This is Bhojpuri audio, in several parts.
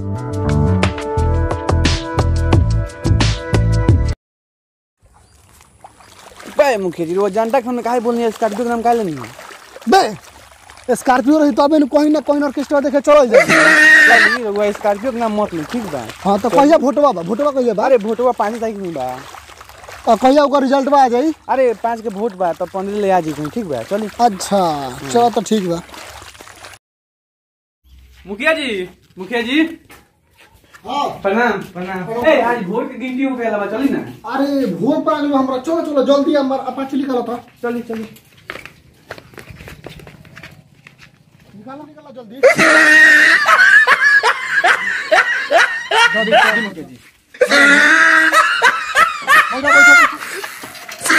बे मुखिया जी वो जनता के हमने काहे बोलनी है स्कॉर्पियो के नाम काहे लेनी है बे स्कॉर्पियो रही तबे न कहीं ना कहीं ऑर्केस्ट्रा देखे चल जाए चल वो स्कॉर्पियो के नाम मत ले ठीक बा हाँ तो कहिया भोटवा बा भोटवा कहिया बा अरे वोटवा पाँच तारीख में बा और कहिया ओकर रिजल्ट बा आ जाई अरे पाँच के वोट बा तो पंद्रह ले आ जी ठीक बा चली अच्छा चलो तो ठीक बा मुखिया जी मुखिया जी हाँ प्रणाम प्रणाम ए आज वोट के गिनती हो गया बा चली ना अरे भोर पर आगे हमरा चलो चलो जल्दी हमर अपाची निकालो तो चली चली निकालो निकालो जल्दी चली चली मुखिया जी बैठो, बैठो, बैठो।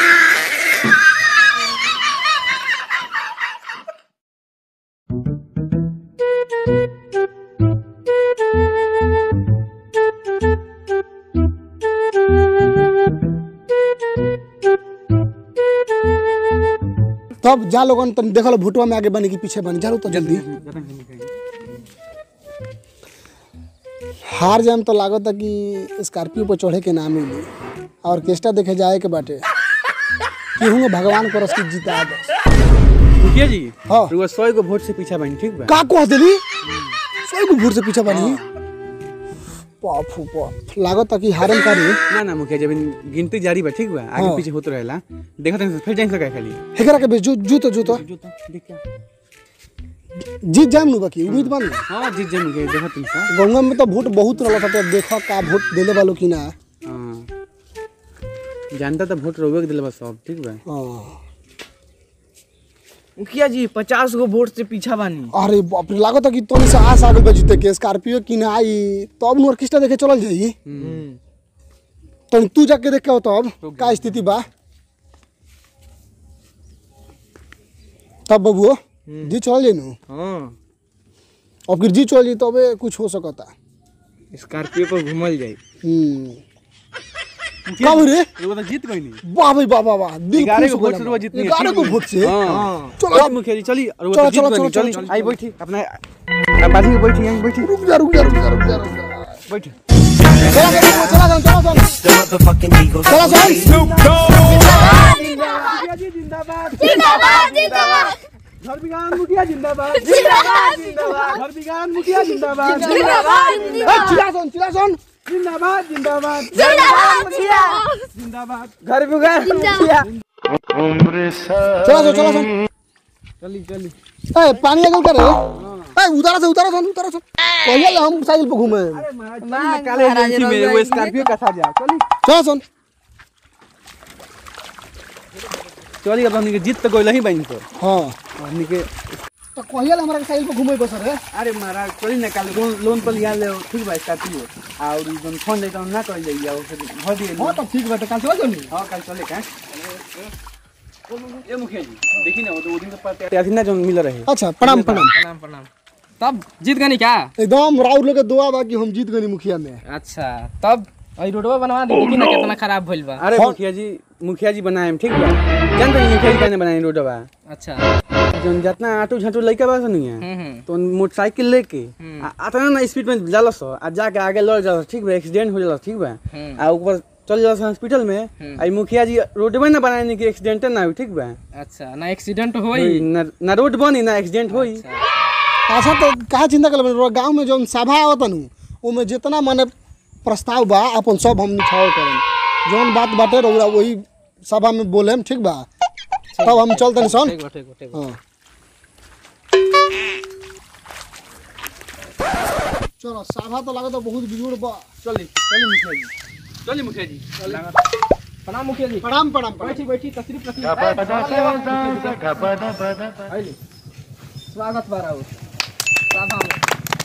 तब जा लोगन तुम देखल भुटवा में आगे बने की पीछे बने जालो तो जल्दी हार जाम तो लागत है कि स्कॉर्पियो पर चढ़े के ना मिली और ऑर्केस्ट्रा देखे जाए के बाटे केहूँ भगवान को रस की जीता दस मुखिया जी हाँ। रुआ सौ को वोट से पीछा बनी ठीक बा का कह देली सही को भूर से पीछे बनी पाफू पाफ लागत है कि हारम करी ना ना मुखिया जी अभी गिनती जारी बा ठीक बा आगे हाँ। पीछे होत रहेला देखत हैं फिर जाइन सका खाली हेकरा के बेच जू जूतो जूतो जो तो देख क्या जीत जाम नु बाकी उम्मीद बन हां जीत जाए मुखिया जी, देखत हैं सर गंगा में तो वोट बहुत रहल था देखो का वोट देले वालो कि ना हाँ जानता तो वोट रोवे के दिल बा सब ठीक बा हाँ। मुखिया जी पचास गो वोट से पीछा बानी अरे बाप रे लागत है कि तोनी से आस आगल बा जीते के स्कॉर्पियो कि ना आई तब नु ऑर्केस्ट्रा देखे चलल जाई तो तू जाके देख के आओ तब का स्थिति बा तब बबुओ जी चल जाई नु हाँ अब फिर जी चल जाई तबे कुछ हो सकता स्कॉर्पियो पर घूमल जाई हम्म का हो रे रुआ तो जीत गई नहीं वाह भाई वाह वाह वाह दिल ग्यारह खुश को हो वोट से गया रुआ जितनी है, ग्यारह ठीक को बा? वोट से हाँ चलो चलो मुखिया जी चली और चलो, वो चलो, तो चलो, जीत गई चलो, चली चलो। आई बैठी अपना आप बाजू में बैठी यहीं बैठी रुक जा रुक जा रुक जा रुक जा रुक जा बैठी चला चला चला चला चला चला जिंदाबाद जिंदाबाद जिंदाबाद घर बिगान मुखिया जिंदाबाद जिंदाबाद जिंदाबाद घर बिगान मुखिया जिंदाबाद जिंदाबाद ए, चिल्ला सुन चिल्ला सुन जिंदाबाद जिंदाबाद जिंदाबाद जिंदाबाद जिंदाबाद घर बिगान जिंदाबाद चला सुन चला सुन चली चली ए पानी अगल कर ए उतारा से उतारा सुन उतारा सुन कहिया ले हम साइकिल पे घूमे महाराज काले एजेंसी में वो स्कॉर्पियो का था जा चली चला सुन चली अब हमनी के जीत तो कोई नहीं बनी तो हां हमनी के तो कहिया ले हमरा के साइकिल पे घूमे को सर अरे महाराज चली ना काले लोन लोन पर लिया ले ठीक बा स्कॉर्पियो और जोन फोन लेता ना कर ले या फिर भर दिए हां तो ठीक बाटे कल चला जल्दी हाँ कल चले का ये मुखिया जी देखी ना वो तो वो दिन तो पता अथी ना जो मिल रहे अच्छा प्रणाम प्रणाम प्रणाम प्रणाम तब जीत गनी क्या एकदम राउर लोग के दुआ बा कि हम जीत गनी मुखिया में अच्छा तब अई रोडवा बनवा दी कि ना कितना खराब भइल बा अरे मुखिया जी मुखिया जी बनाए हम ठीक बा जानते हैं मुखिया जी कहने बनाए रोडवा अच्छा जोन जितना आटू झाटू लइका बा सुनी है हम्म हम्म तो मोटरसाइकिल लेके आ आता ना स्पीड में जाला सो आ जाके आगे लड़ जाला ठीक बा एक्सीडेंट हो जाला ठीक बा हम्म। आ ऊपर चल जाला हॉस्पिटल में आई मुखिया जी रोडवे ना बनाए कि एक्सीडेंट ना हो ठीक बा अच्छा ना एक्सीडेंट होई ना ना रोड बनी ना एक्सीडेंट होई अच्छा तो कहा चिंता कर गांव में जौन सभा आवत नु ओमे जितना माने प्रस्ताव बा अपन सब हम निछाव करें जौन बात बाटे रउरा वही सभा में बोलेम ठीक बा तब हम चलते सन ठीक बा ठीक बा ठीक बा हाँ चलो सभा तो लागत बहुत बिजुड़ बा चली चली मुखिया जी चली मुखिया जी प्रणाम मुखिया जी प्रणाम प्रणाम प्रणाम। बैठी बैठी तशरीफ रखी आइली स्वागत बा राउत सभा में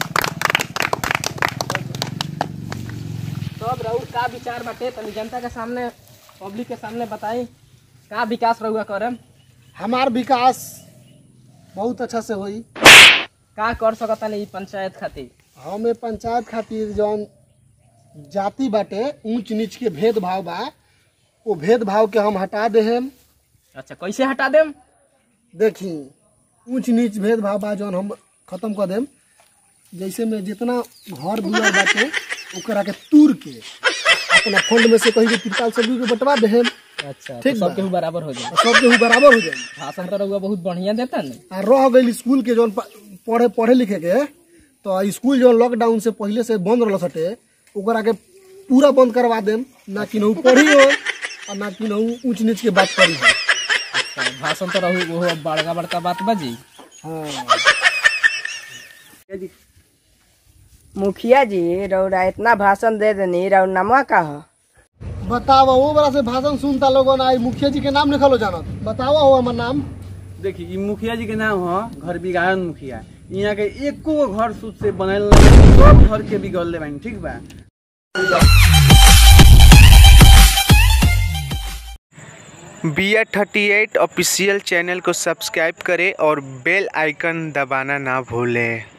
तब राउत का विचार बाटे तनी जनता के सामने पब्लिक के सामने बताई का विकास रहुआ करम हमार विकास बहुत अच्छा से होई का कर सकता नहीं पंचायत खातिर हमें पंचायत खातिर जौन जाति बाटे ऊंच नीच के भेदभाव बा वो भेदभाव के हम हटा देहेम अच्छा कैसे हटा देम देखी ऊंच नीच भेदभाव बा जौन हम खत्म कर देम जैसे में जितना घर दुआर बाटे ओकरा के तूर के अपना फंड में से कहीं के तिरपाल सब के बंटवा देहे अच्छा ठीक तो बा। सबके हु बराबर हो जाए सब के बराबर हो जाई भाषण तो रहुआ बहुत बढ़िया देता ने आ रह गई स्कूल के जौन प- पढ़े पढ़े लिखे के तो स्कूल जौन लॉकडाउन से पहले से बंद रहल सटे ओकरा के पूरा बंद करवा देम ना कि नहु पढ़ी हो और ना कि नहु ऊंच नीच के बात करी हो अच्छा भाषण तो रहू वो बड़का बड़का बात बाजी हाँ मुखिया जी रौरा इतना भाषण दे देनी रौर नमवा का हो बतावा वो बड़ा से भाषण सुनता लोगन आई मुखिया जी के नाम लिखल हो जानत बतावा हो हमार नाम देखी ई मुखिया जी के नाम ह घर बिगाड़न मुखिया यहाँ के एको गो घर सूद से बनल नहीं सब घर के बिगड़ले बानी ठीक बा B R thirty eight official channel को सब्सक्राइब करें और बेल आइकन दबाना ना भूलें